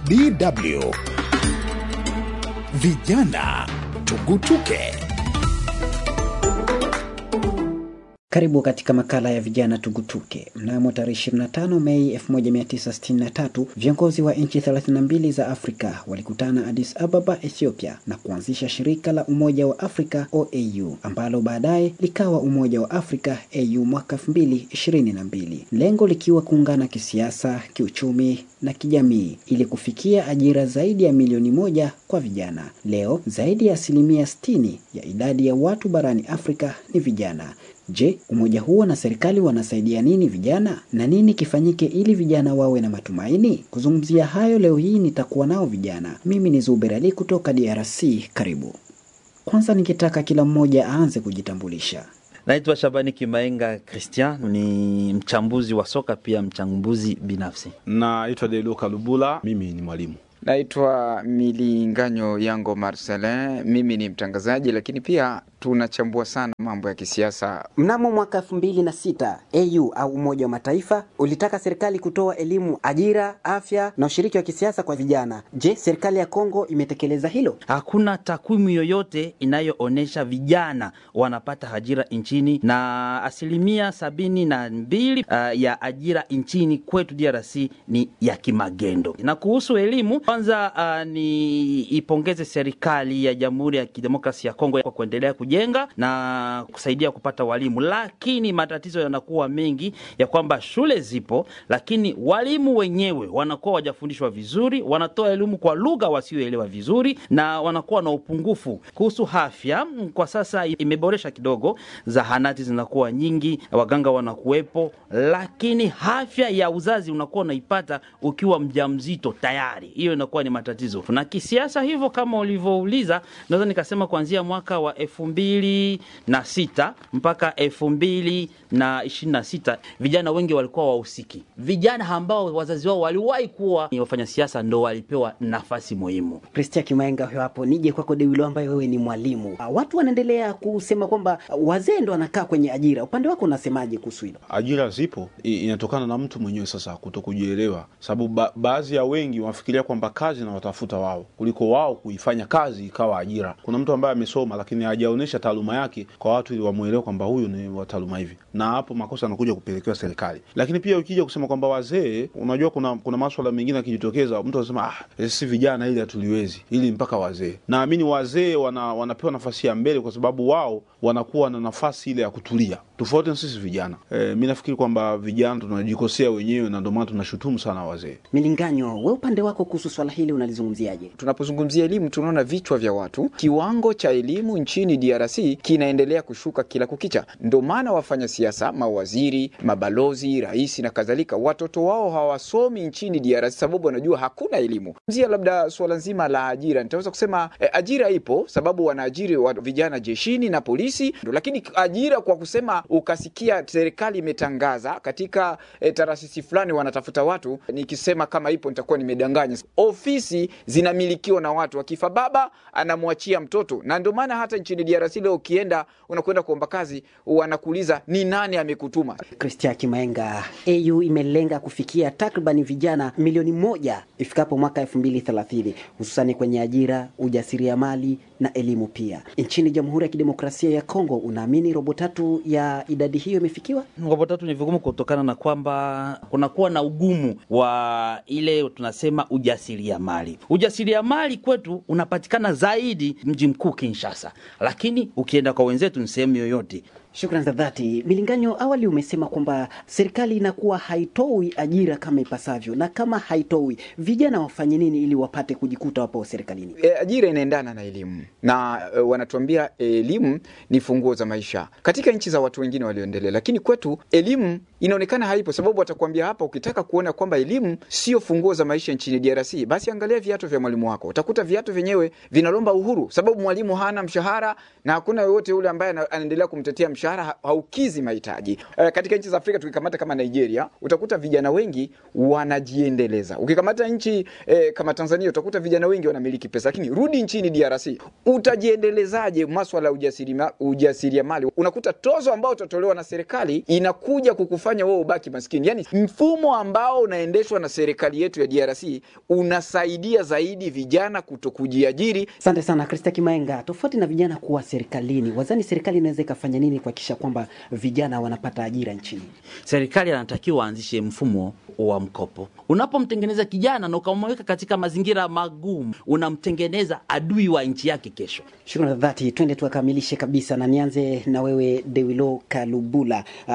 DW Vijana Tugutuke. Karibu katika makala ya vijana tugutuke. Mnamo tarehe 25 Mei 1963 viongozi wa nchi 32 za Afrika walikutana Addis Ababa, Ethiopia na kuanzisha shirika la Umoja wa Afrika OAU ambalo baadaye likawa Umoja wa Afrika AU mwaka 2022, lengo likiwa kuungana kisiasa, kiuchumi na kijamii ili kufikia ajira zaidi ya milioni moja kwa vijana. Leo zaidi ya asilimia 60 ya idadi ya watu barani Afrika ni vijana. Je, umoja huo na serikali wanasaidia nini vijana na nini kifanyike ili vijana wawe na matumaini? Kuzungumzia hayo leo hii nitakuwa nao vijana. Mimi ni Zuber Ali kutoka DRC. Karibu. Kwanza nikitaka kila mmoja aanze kujitambulisha. Naitwa Shabani Kimaenga Christian, ni mchambuzi wa soka pia mchambuzi binafsi. Naitwa Deluka Lubula, mimi ni mwalimu. Naitwa Milinganyo Yango Marcelin, mimi ni mtangazaji, lakini pia tunachambua sana mambo ya kisiasa. Mnamo mwaka elfu mbili na sita AU au Umoja wa Mataifa ulitaka serikali kutoa elimu, ajira, afya na ushiriki wa kisiasa kwa vijana. Je, serikali ya Kongo imetekeleza hilo? Hakuna takwimu yoyote inayoonyesha vijana wanapata ajira nchini, na asilimia sabini na mbili uh, ya ajira nchini kwetu DRC ni ya kimagendo. Na kuhusu elimu, kwanza uh, ni ipongeze serikali ya Jamhuri ya Kidemokrasia ya Kongo kwa kuendelea kujenga na kusaidia kupata walimu, lakini matatizo yanakuwa mengi ya kwamba shule zipo, lakini walimu wenyewe wanakuwa wajafundishwa vizuri, wanatoa elimu kwa lugha wasioelewa vizuri, na wanakuwa na upungufu. Kuhusu afya, kwa sasa imeboresha kidogo, zahanati zinakuwa nyingi, waganga wanakuwepo, lakini afya ya uzazi unakuwa unaipata ukiwa mjamzito tayari, hiyo inakuwa ni matatizo. Na kisiasa hivyo, kama ulivyouliza, naweza nikasema kuanzia mwaka wa elfu mbili na sita mpaka elfu mbili na ishirini na sita vijana wengi walikuwa wahusiki. Vijana ambao wazazi wao waliwahi kuwa ni wafanya siasa ndo walipewa nafasi muhimu. Kristia Kimaenga huyo hapo. Nije kwako Dewilo, ambaye wewe ni mwalimu. Watu wanaendelea kusema kwamba wazee ndo wanakaa kwenye ajira. Upande wako unasemaje kuhusu hilo? Ajira zipo, inatokana na mtu mwenyewe sasa kuto kujielewa, sababu ba baadhi ya wengi wanafikiria kwamba kazi na watafuta wao kuliko wao kuifanya kazi ikawa ajira. Kuna mtu ambaye amesoma lakini hajaonyesha taaluma yake kwa watu ili wamwelewe kwamba huyu ni wa taaluma hivi, na hapo makosa anakuja kupelekewa serikali. Lakini pia ukija kusema kwamba wazee, unajua kuna kuna maswala mengine yakijitokeza, mtu anasema ah, si vijana ili hatuliwezi, ili mpaka wazee. Naamini wazee wana, wanapewa nafasi ya mbele kwa sababu wao wanakuwa na nafasi ile ya kutulia tofauti na sisi vijana. E, mi nafikiri kwamba vijana tunajikosea wenyewe na ndio maana tunashutumu sana wazee. Milinganyo, we upande wako kuhusu swala hili unalizungumziaje? Tunapozungumzia elimu, tunaona vichwa vya watu, kiwango cha elimu nchini DRC kinaendelea kushuka kila kukicha. Ndio maana wafanya siasa, mawaziri, mabalozi, rais na kadhalika, watoto wao hawasomi nchini DRC sababu wanajua hakuna elimu. Zia labda suala nzima la ajira, nitaweza kusema eh, ajira ipo sababu wanaajiri wa vijana jeshini na polisi, lakini ajira kwa kusema ukasikia serikali imetangaza katika e, taasisi fulani wanatafuta watu, nikisema kama ipo nitakuwa nimedanganya. Ofisi zinamilikiwa na watu, akifa baba anamwachia mtoto, na ndio maana hata nchini DRC leo ukienda, unakwenda kuomba kazi, wanakuuliza ni nani amekutuma. Kristia Kimaenga, AU imelenga kufikia takribani vijana milioni moja ifikapo mwaka elfu mbili thelathini hususani kwenye ajira, ujasiriamali na elimu pia. Nchini Jamhuri ya Kidemokrasia ya Kongo, unaamini robo tatu ya idadi hiyo imefikiwa? Robo tatu ni vigumu kutokana na kwamba kunakuwa na ugumu wa ile tunasema ujasiriamali. Ujasiriamali kwetu unapatikana zaidi mji mkuu Kinshasa, lakini ukienda kwa wenzetu ni sehemu yoyote. Shukrani za dhati. Milinganyo, awali umesema kwamba serikali inakuwa haitoi ajira kama ipasavyo, na kama haitoi, vijana wafanye nini ili wapate kujikuta wapo serikalini? E, ajira inaendana na elimu na e, wanatuambia elimu ni funguo za maisha katika nchi za watu wengine walioendelea, lakini kwetu elimu inaonekana haipo, sababu watakwambia hapa, ukitaka kuona kwamba elimu sio funguo za maisha nchini DRC, basi angalia viatu vya mwalimu wako. Utakuta viatu vyenyewe vinalomba uhuru, sababu mwalimu hana mshahara na hakuna yoyote yule ambaye anaendelea kumtetea mshahara mshahara ha- haukizi mahitaji. Eh, katika nchi za Afrika tukikamata kama Nigeria, utakuta vijana wengi wanajiendeleza. Ukikamata nchi eh, kama Tanzania, utakuta vijana wengi wanamiliki pesa, lakini rudi nchini DRC, utajiendelezaje maswala ya ujasiriama- ujasiriamali? Unakuta tozo ambao utatolewa na serikali inakuja kukufanya wewe ubaki maskini. Yani mfumo ambao unaendeshwa na serikali yetu ya DRC unasaidia zaidi vijana kuto kujiajiri Asante sana Krista Kimaenga. Tofauti na vijana kuwa serikalini, wazani serikali inaweza ikafanya nini kuhakikisha kwamba vijana wanapata ajira nchini? serikali anatakiwa aanzishe mfumo wa mkopo. Unapomtengeneza kijana na ukamweka katika mazingira magumu, unamtengeneza adui wa nchi yake kesho. Shukrani za dhati, twende tukamilishe kabisa, na nianze na wewe Dewilo Kalubula. Uh,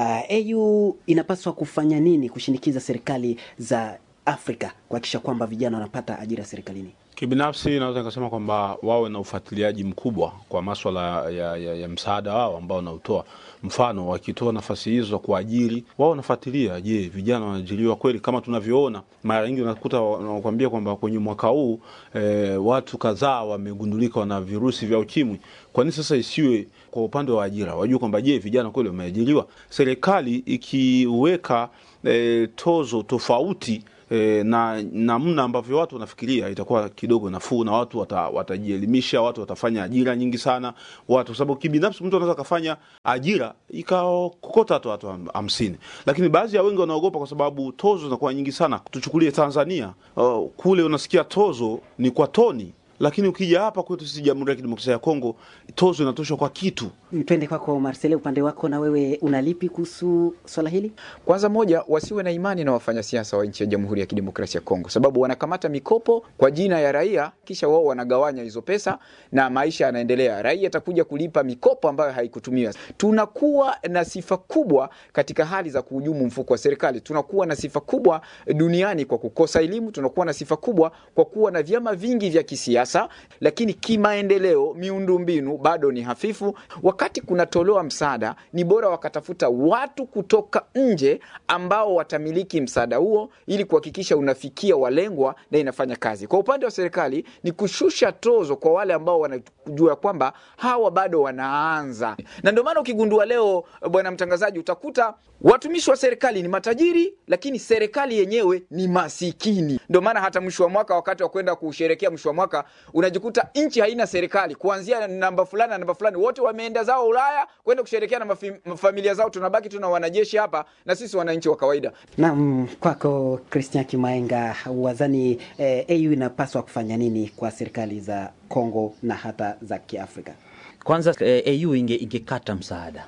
AU inapaswa kufanya nini kushinikiza serikali za Afrika kuhakikisha kwamba vijana wanapata ajira serikalini? Kibinafsi naweza nikasema kwamba wawe na ufuatiliaji mkubwa kwa maswala ya, ya, ya msaada wao ambao wanautoa. Mfano, wakitoa nafasi hizo za kuajiri, wao wanafuatilia, je, vijana wanaajiriwa kweli? Kama tunavyoona mara nyingi unakuta wanakuambia kwamba kwenye mwaka huu eh, watu kadhaa wamegundulika wana virusi vya ukimwi. Kwa nini sasa isiwe kwa upande wa ajira, wajue kwamba je, vijana kweli wameajiriwa? Serikali ikiweka eh, tozo tofauti e, na namna ambavyo watu wanafikiria itakuwa kidogo nafuu na watu wata, watajielimisha, watu watafanya ajira nyingi sana watu, kwa sababu kibinafsi mtu anaweza akafanya ajira ikakokota tu watu ham- hamsini, lakini baadhi ya wengi wanaogopa kwa sababu tozo zinakuwa nyingi sana. Tuchukulie Tanzania, uh, kule unasikia tozo ni kwa toni lakini ukija hapa kwetu sisi Jamhuri ya Kidemokrasia ya Kongo tozo inatoshwa kwa kitu. Twende kwako Marcele, upande wako na wewe unalipi kuhusu swala hili? Kwanza moja, wasiwe na imani na wafanyasiasa wa nchi ya Jamhuri ya Kidemokrasia ya Kongo, sababu wanakamata mikopo kwa jina ya raia, kisha wao wanagawanya hizo pesa na maisha yanaendelea. Raia atakuja kulipa mikopo ambayo haikutumiwa. Tunakuwa na sifa kubwa katika hali za kuhujumu mfuko wa serikali. Tunakuwa na sifa kubwa duniani kwa kukosa elimu. Tunakuwa na sifa kubwa kwa kuwa na vyama vingi vya kisiasa, lakini kimaendeleo, miundombinu bado ni hafifu. Wakati kunatolewa msaada, ni bora wakatafuta watu kutoka nje ambao watamiliki msaada huo ili kuhakikisha unafikia walengwa na inafanya kazi. Kwa upande wa serikali ni kushusha tozo kwa wale ambao wanajua kwamba hawa bado wanaanza, na ndio maana ukigundua leo, bwana mtangazaji, utakuta watumishi wa serikali ni matajiri, lakini serikali yenyewe ni masikini. Ndio maana hata mwisho wa mwaka, wakati wa kwenda kusherekea mwisho wa mwaka, unajikuta nchi haina serikali, kuanzia namba fulani na namba fulani, wote wameenda zao Ulaya kwenda kusherekea na mafi- familia zao. Tunabaki tu na wanajeshi hapa na sisi wananchi wa kawaida. Naam, kwako Christian Kimaenga, wazani eh, AU inapaswa kufanya nini kwa serikali za Kongo na hata za Kiafrika? Kwanza eh, AU inge, ingekata msaada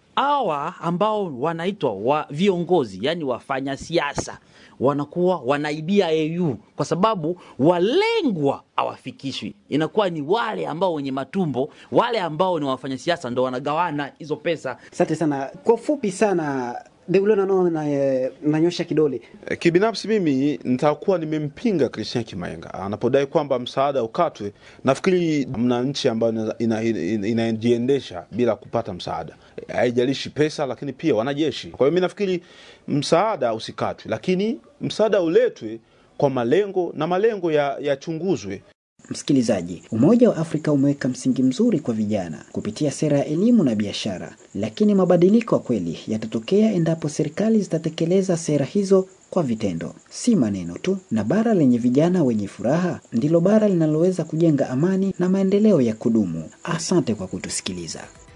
hawa ambao wanaitwa wa viongozi, yani wafanya siasa wanakuwa wanaibia AU kwa sababu walengwa hawafikishwi. Inakuwa ni wale ambao wenye matumbo, wale ambao ni wafanya siasa ndo wanagawana hizo pesa. Asante sana. Kwa ufupi sana, Deulo nano na, eh, nanyosha kidole E, Kibinafsi mimi nitakuwa nimempinga Christian Kimaenga anapodai kwamba msaada ukatwe. Nafikiri mna nchi ambayo ina- ina- ina- inajiendesha bila kupata msaada, E, haijalishi pesa, lakini pia wanajeshi. Kwa hiyo mi nafikiri msaada usikatwe, lakini msaada uletwe kwa malengo na malengo ya- yachunguzwe. Msikilizaji, Umoja wa Afrika umeweka msingi mzuri kwa vijana kupitia sera ya elimu na biashara, lakini mabadiliko ya kweli yatatokea endapo serikali zitatekeleza sera hizo kwa vitendo, si maneno tu. Na bara lenye vijana wenye furaha ndilo bara linaloweza kujenga amani na maendeleo ya kudumu. Asante kwa kutusikiliza.